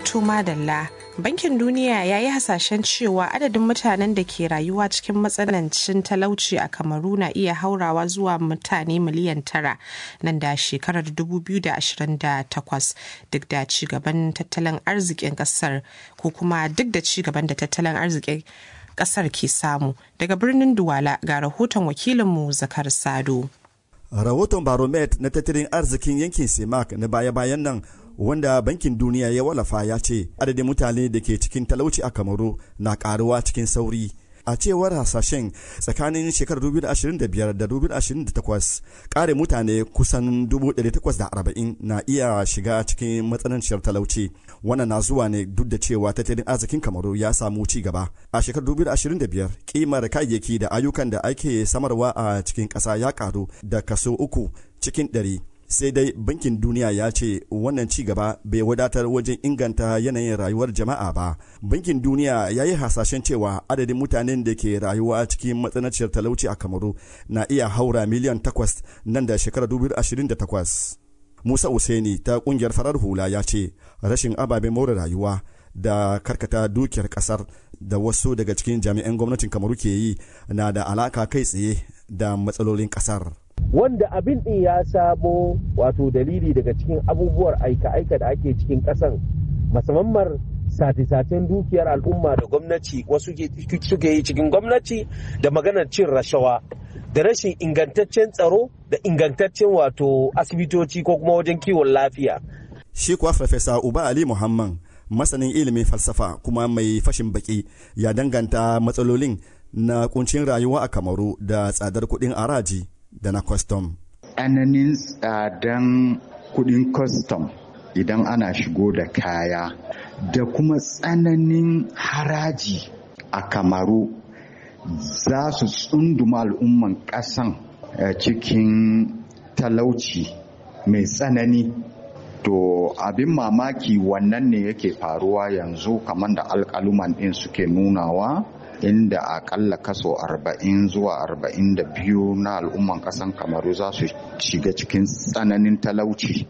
To madalla, Bankin Duniya ya yi hasashen cewa adadin mutanen da ke rayuwa cikin matsanancin talauci a Kamaru na iya haurawa zuwa mutane miliyan tara nan da shekarar 2028 duk da ci gaban tattalin arzikin kasar ko kuma duk da ci gaban da tattalin arzikin kasar ke samu. Daga birnin Duwala ga rahoton wakilinmu Zakar Sado. Rahoton Baromet na tattalin arzikin yankin Semak na baya-bayan nan wanda bankin duniya ya wallafa ya ce adadin mutane da ke cikin talauci a kamaru na karuwa cikin sauri a cewar hasashen tsakanin shekarar 2025 da 2028 kare mutane kusan 840 na iya shiga cikin matsananciyar talauci wannan na zuwa ne duk da cewa tattalin arzikin kamaru ya samu ci gaba a shekarar 2025 kimar kayayyaki da ayyukan da ake samarwa a cikin ƙasa ya karu da kaso uku cikin ɗari sai dai bankin duniya ya ce wannan ci gaba bai wadatar wajen inganta yanayin rayuwar jama'a ba bankin duniya ya yi hasashen cewa adadin mutanen da ke rayuwa cikin matsananciyar talauci a kamaru na iya haura miliyan takwas nan da shekarar 2028 musa useni ta kungiyar farar hula ya ce rashin ababen more rayuwa da karkata dukiyar kasar da wasu daga cikin jami'an gwamnatin kamaru ke yi na da alaka kai tsaye da matsalolin kasar wanda abin din ya samo wato dalili daga cikin abubuwar aika-aika da ake cikin ƙasan musamman sate-saten dukiyar al'umma da gwamnati wasu suke yi cikin gwamnati da maganar cin rashawa da rashin ingantaccen tsaro da ingantaccen wato asibitoci ko kuma wajen kiwon lafiya. Shi kuwa Farfesa Uba Ali Muhammad masanin ilimin falsafa kuma mai fashin baki ya danganta matsalolin na kuncin rayuwa a Kamaru da tsadar kuɗin araji. da na kwastom. Tsananin tsadan kudin kwastom idan ana shigo da kaya da kuma tsananin haraji a kamaru za su tsunduma al'umman ƙasan cikin talauci mai tsanani to abin mamaki wannan ne yake faruwa yanzu kamar da alƙaluman ɗin suke nunawa inda akalla kaso 40 zuwa 42 na al'umman kasan kamaru za su shiga cikin tsananin talauci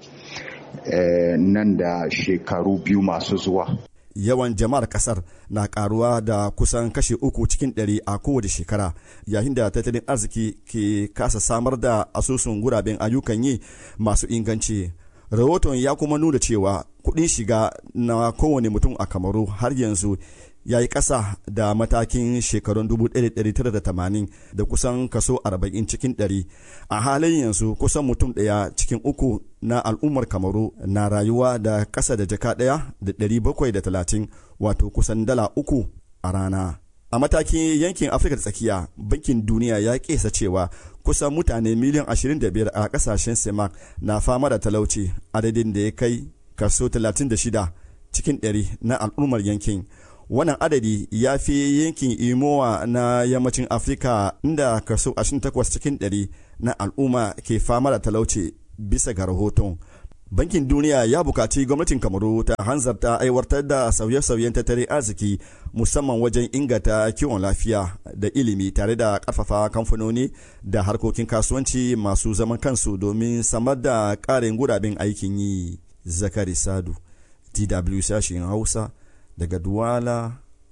nan da shekaru biyu masu zuwa yawan jama'ar kasar na karuwa da kusan kashi uku cikin ɗari a kowace shekara yayin da tattalin arziki ke kasa samar da asusun guraben ayyukan yi masu inganci rahoton ya kuma nuna cewa kuɗin shiga na kowane mutum a kamaru har yanzu ya yi ƙasa da matakin shekarun 1980 da kusan kaso 40 cikin 100 a halin yanzu kusan mutum ɗaya cikin uku na al'ummar kamaru na rayuwa da ƙasa da jaka ɗaya da 730 wato kusan dala uku a rana a matakin yankin afirka tsakiya bankin duniya ya kesa cewa kusan mutane miliyan 25 a ƙasashen semak na fama da talauci adadin da ya kai kaso 36 cikin 100 na al'ummar yankin wannan adadi ya fi yankin imowa na yammacin afirka inda kaso 28 cikin 100 na al'umma ke fama da talauci bisa ga rahoton bankin duniya ya bukaci gwamnatin kamaru ta hanzarta aiwatar da sauye-sauyen tattalin arziki musamman wajen inganta kiwon lafiya da ilimi tare da karfafa kamfanoni da harkokin kasuwanci masu zaman kansu domin samar da ƙarin guraben aikin yi zakari sadu dw sashen hausa daga Duwala,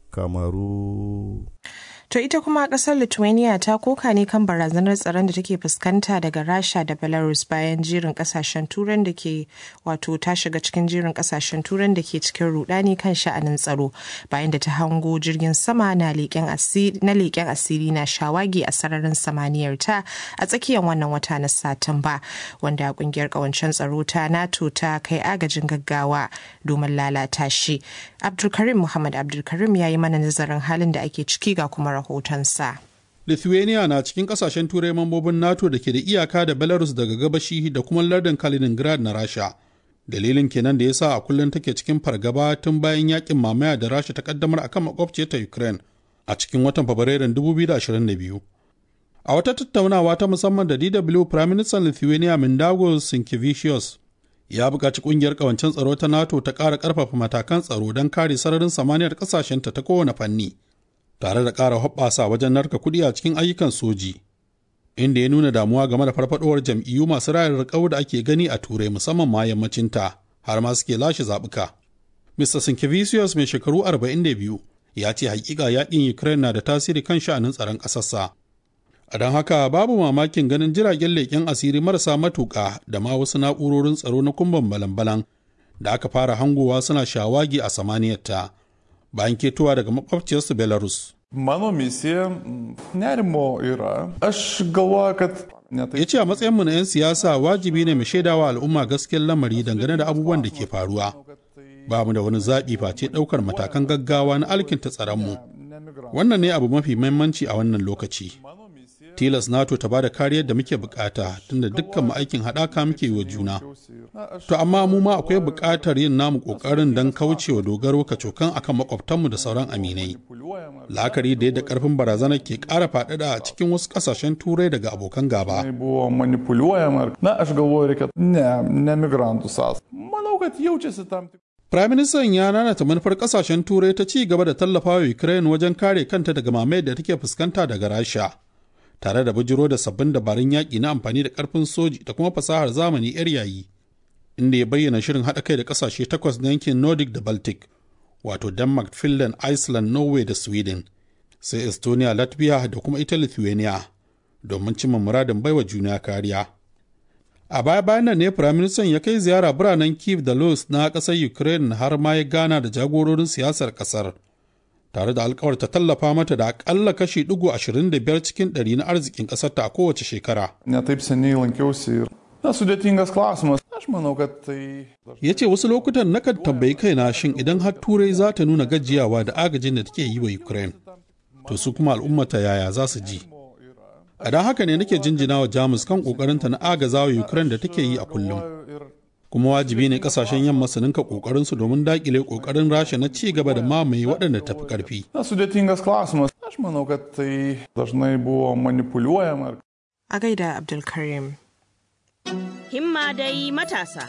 Kamaru. To ita kuma kasar Lithuania ta koka ne kan barazanar tsaron da take fuskanta daga Rasha da Belarus bayan jerin kasashen turan da ke wato ta shiga cikin jerin kasashen turan da ke cikin rudani kan sha'anin tsaro bayan da ta hango jirgin sama na leƙen asiri na shawagi a sararin samaniyar ta a tsakiyar wannan wata na Satumba wanda kungiyar kawancen tsaro ta NATO ta kai agajin gaggawa domin lalata shi. Abdulkarim Muhammad Abdulkarim ya yi mana nazarin halin da ake ciki ga kuma rahotonsa. Lithuania na cikin kasashen turai mambobin NATO da ke da iyaka da Belarus daga gabashi da kuma lardin Kaliningrad na Rasha. Dalilin kenan da ya sa a kullum take cikin fargaba tun bayan yakin mamaya da Rasha ta kaddamar akan makwabciyar ta Ukraine a cikin watan Fabrairun 2022. A wata tattaunawa ta musamman da DW Prime Minister Lithuania Mindaugas Sinkevicius ya buƙaci ƙungiyar ƙawancen tsaro ta NATO ta ƙara ƙarfafa matakan tsaro don kare sararin samaniyar ƙasashenta ta kowane fanni, tare da ƙara hoɓɓasa wajen narka kuɗi a cikin ayyukan soji, inda ya nuna damuwa game da farfadowar jam'iyyu masu rayar riƙau da ake gani a turai musamman ma yammacinta har ma suke lashe zaɓuka. Mr. Sinkevicius mai shekaru 42 ya ce hakika yakin Ukraine na da tasiri kan sha'anin tsaron ƙasarsa. A don haka babu mamakin ganin jiragen leƙen asiri marasa matuƙa da ma wasu na'urorin tsaro na kumban balan-balan da aka fara hangowa suna shawagi a samaniyarta bayan ketowa daga makwabciyarsu Belarus. Mano misija nerimo yra. Aš galvoju, kad ya ce a matsayinmu na 'yan siyasa wajibi ne mu shaidawa al'umma gaskiyar lamari dangane da abubuwan da ke faruwa ba mu da wani zaɓi face ɗaukar matakan gaggawa na alkinta tsaronmu wannan ne abu mafi mahimmanci a wannan lokaci tilas nato ta bada kariyar da muke bukata tunda dukkan aikin haɗaka muke wa juna to amma mu ma akwai buƙatar yin namu ƙoƙarin don kaucewa dogaro kacokan akan makwabtanmu da sauran aminai la'akari da yadda ƙarfin barazanar ke ƙara faɗaɗa a cikin wasu ƙasashen turai daga abokan gaba buvo manipuliuojama. Na, aš galvoju, reikia ne, ne migrantų sąs. Manau, kad jaučiasi tam tik. Firaministan ya nanata manufar kasashen turai ta ci gaba da tallafawa Ukraine wajen kare kanta daga mamayar da take fuskanta daga Rasha, tare da bujiro da sabbin dabarun yaƙi na amfani da ƙarfin soji da kuma fasahar zamani 'yar yayi, inda ya bayyana shirin haɗa kai da ƙasashe takwas na yankin Nordic da Baltic, wato Denmark, Finland, Iceland, Norway da Sweden, sai Estonia, Latvia da kuma ita Lithuania, domin cimma muradin baiwa juna kariya. A baya-bayan nan ne Firaministan ya kai ziyara biranen Kiev da Luz na ƙasar Ukraine har ma ya gana da jagororin siyasar ƙasar, tare da alkawarta tallafa mata da aƙalla kashi ɗigo ashirin da biyar cikin ɗari na arzikin ƙasarta a kowace shekara. Ne taip seniai lankiausi ir. Na, sudėtingas klausimas. Aš manau, kad tai. Ya ce wasu lokutan nakan tambayi kaina shin idan har Turai za ta nuna gajiyawa da agajin da take yi wa Ukraine, to su kuma al'ummata yaya za su ji. A don haka ne nake jinjina wa Jamus kan ƙoƙarinta na agaza wa Ukraine da take yi a kullum. Kuma wajibi ne kasashen yamma su ninka ƙoƙarinsu domin daƙile ƙoƙarin Rasha na ci gaba da mamaye waɗanda tafi ƙarfi. Na, sudėtingas klausimas. Aš manau, kad tai dažnai buvo manipuliuojama. A gaida Abdulkarim. Himma dai matasa.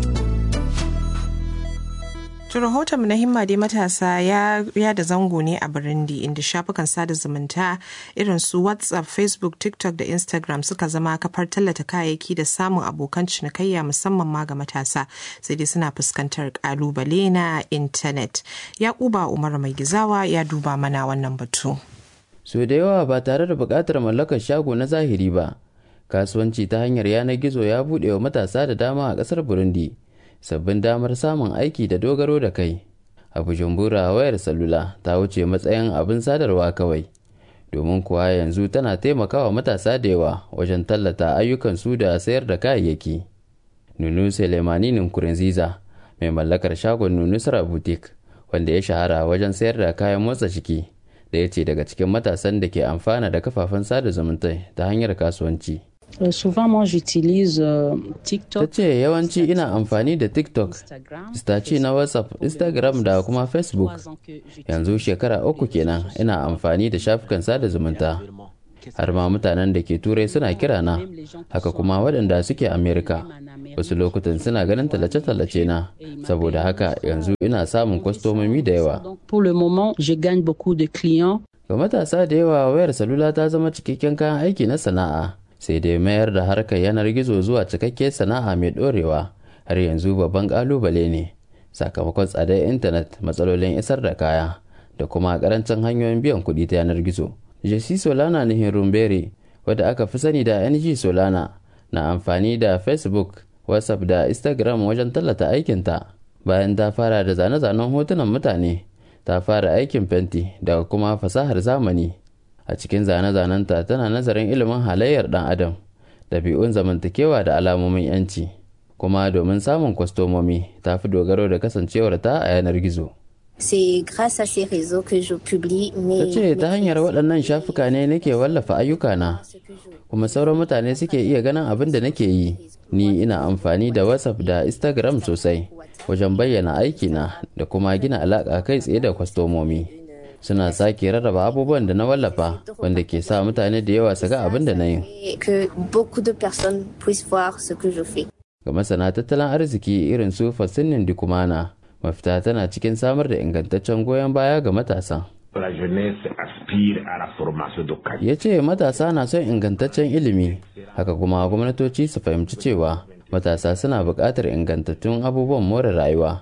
To rahoton na himma dai matasa ya, ya da zango ne a Burundi inda shafukan sada zumunta irin su WhatsApp, Facebook, TikTok da Instagram suka zama kafar tallata kayayyaki da samun abokan cinikayya musamman ma ga matasa sai dai suna fuskantar kalubale na intanet. Yakuba Umar Mai Gizawa ya duba mana wannan batu. So da yawa ba tare da buƙatar mallakar shago na zahiri ba, kasuwanci ta hanyar yanar gizo ya buɗe wa matasa da dama a ƙasar Burundi. sabbin damar samun aiki da dogaro da kai a bujumbura wayar salula ta wuce matsayin abin sadarwa kawai domin kuwa yanzu tana taimakawa matasa da yawa wajen tallata ayyukansu da sayar da kayayyaki nunu selemani nkurunziza mai mallakar shagon nunu sara boutique wanda ya shahara wajen sayar da kayan motsa jiki da ya ce daga cikin matasan da ke amfana da kafafen sada zumunta ta hanyar kasuwanci Euh, souvent, moi, j'utilise euh, ta TikTok. ce yawanci ina amfani da tiktok staci na whatsapp instagram da kuma facebook yanzu shekara uku kenan ina amfani da shafukan sada zumunta har ma mutanen da ke turai suna kira na haka kuma waɗanda suke amerika wasu lokutan suna ganin tallace-tallace na saboda haka yanzu ina samun kwastomomi da yawa Donc, pour le moment, je gagne beaucoup de clients. ga matasa da yawa wayar salula ta zama cikakken kayan aiki na sana'a sai dai mayar da harkar yanar gizo zuwa cikakken sana'a mai dorewa har yanzu babban kalubale ne sakamakon tsadar intanet matsalolin isar da kaya da kuma karancin hanyoyin biyan kuɗi ta yanar gizo jesse solana nihin rumbere wadda aka fi sani da ng solana na amfani da facebook whatsapp da instagram wajen tallata aikinta bayan ta fara da zane-zanen hotunan mutane ta fara aikin fenti da kuma fasahar zamani a cikin zane-zanenta tana nazarin ilimin halayyar dan adam ɗabi'un zamantakewa da alamomin yanci kuma domin samun kwastomomi ta fi dogaro da kasancewarta a yanar gizo C'est grâce à ces réseaux que je publie mes... ta ce ta hanyar waɗannan shafuka ne nake wallafa ayyukana kuma sauran mutane suke iya ganin abin da nake yi ni ina amfani da whatsapp da instagram sosai wajen bayyana aikina da kuma gina alaƙa kai tsaye da kwastomomi suna sake rarraba abubuwan da na wallafa wanda ke sa mutane da yawa su ga abin da na yi Et que beaucoup de personnes puissent voir ce que je fais. ga masana tattalin arziki irin su fasinin dikumana mafita tana cikin samar da ingantaccen goyon baya ga matasa La jeunesse aspire à la formation de qualité. ya ce matasa na son ingantaccen ilimi haka kuma gwamnatoci su fahimci cewa matasa suna buƙatar ingantattun abubuwan more rayuwa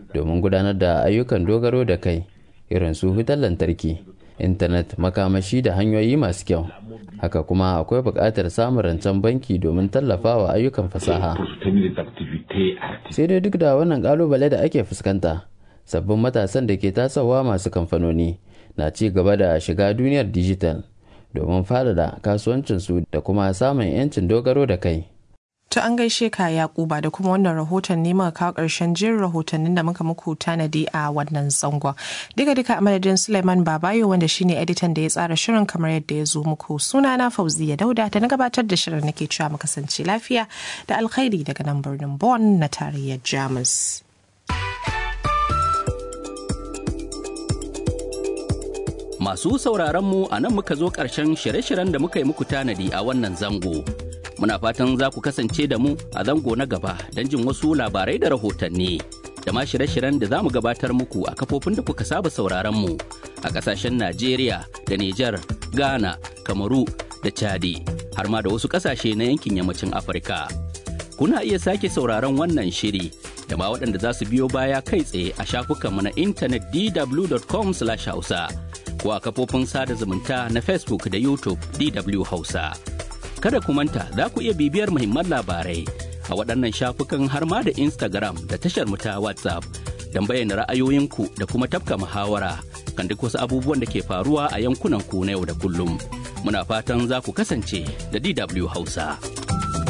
domin gudanar da ayyukan dogaro da kai irin su wutar lantarki intanet makamashi da hanyoyi masu kyau haka kuma akwai buƙatar samun rancen banki domin tallafawa ayyukan fasaha sai dai duk da wannan ƙalubale da ake fuskanta sabbin matasan da ke tasowa masu kamfanoni na ci gaba da shiga duniyar dijital domin faɗaɗa kasuwancinsu da kuma samun 'yancin dogaro da kai To an gaishe ka Yakuba da kuma wannan rahoton ne muka kawo ƙarshen jin rahotannin da muka muku tanadi a wannan zangon. Duka duka a madadin Suleiman Babayo wanda shine editan da ya tsara shirin kamar yadda ya zo muku. Suna na Fauziya Dauda da na gabatar da shirin nake cewa mu kasance lafiya da alkhairi daga nan birnin Bonn na tarayyar Jamus. Masu sauraron mu a nan muka zo ƙarshen shirye-shiryen da muka yi muku tanadi a wannan zango. Muna fatan za ku kasance da mu a zango na gaba don jin wasu labarai da rahotanni. Da ma shirye-shiryen da za mu gabatar muku a kafofin da kuka saba sauraron mu a ƙasashen Najeriya da Nijar, Ghana, Kamaru da Chadi, har ma da wasu ƙasashe na yankin yammacin Afirka. Kuna iya sake sauraron wannan shiri da ma waɗanda za su biyo baya kai tsaye a shafukanmu na intanet dw.com/hausa. ko a kafofin sada zumunta na Facebook da YouTube DW Hausa. Kada ku manta za ku iya bibiyar muhimman labarai a waɗannan shafukan har ma da Instagram da tashar mu ta WhatsApp don bayyana ra'ayoyinku da kuma tafka muhawara kan duk wasu abubuwan da ke faruwa a yankunan ku na yau da kullum. Muna fatan za ku kasance da DW Hausa.